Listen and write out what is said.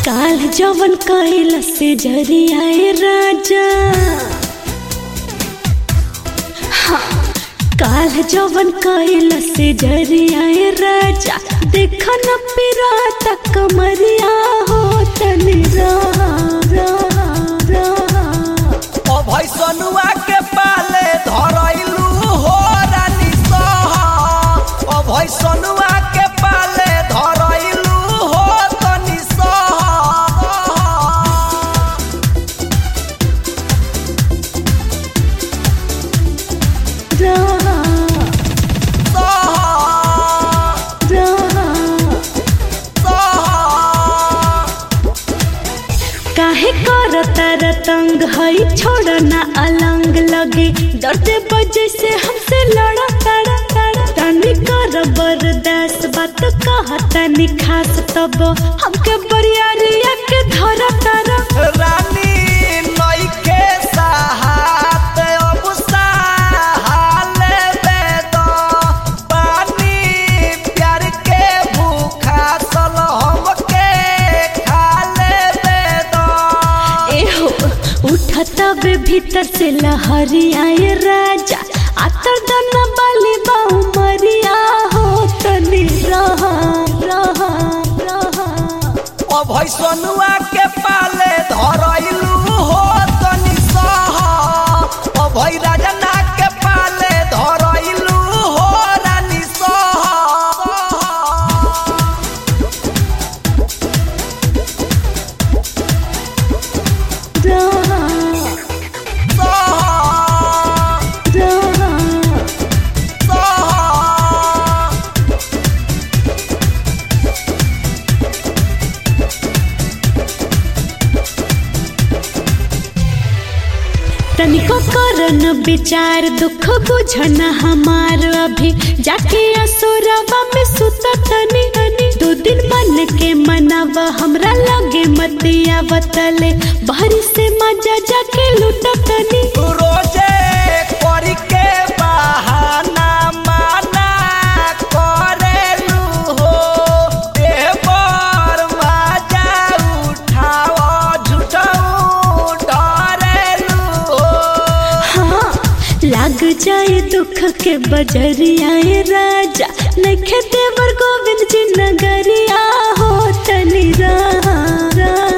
काल जवन कैल से जरियाए राजा हाँ, काल जवन कैल से जरियाए राजा देख न पिराता कमरिया हो तनी रहा रहा रहा ओ भैसनुआ के पाले धरैलू हो रानी सहा ओ भैसनुआ के पाले धरैलू हो तनी सहा रहा सहा रहा सहा काहे करता रतंग हई छोड़ ना अलंग लगे डरते बजे से हमसे लड़ा तड़ा तड़ा तनी कर बर्दाश्त बात कहा तनी खास तब हमके बरियारिया के धरा तारा रानी नइखे सहात अब सहाले बेद पानी प्यार के भूखा सल हमके खाले बेद एहो उठता बे भीतर से लहरी आए राजा आतर दना बाली बाऊ मरिया हो तनी रहा रहा रहा ओ भैसनुआ के पाले धरैलू हो तनी सहा ओ भै राजना के पाले धरैलू हो रानी सहा रहा सहा रहा सहा तनिको करन विचार दुख बुझन हमार अभी जाके असुरवा में सुत तनी तनी दो दिन मन के मनावा हमरा लगे मतिया बतले बाहरी से मजा जाके लूट तनी रोजे करी के बहाना माना करेलू हो देवर मजा उठाओ झूठाऊ डरेलू हो हाँ लाग जाए दुख के बजरिया राजा नखे देवर गोविंद जी नगरिया हो तनी रहा रहा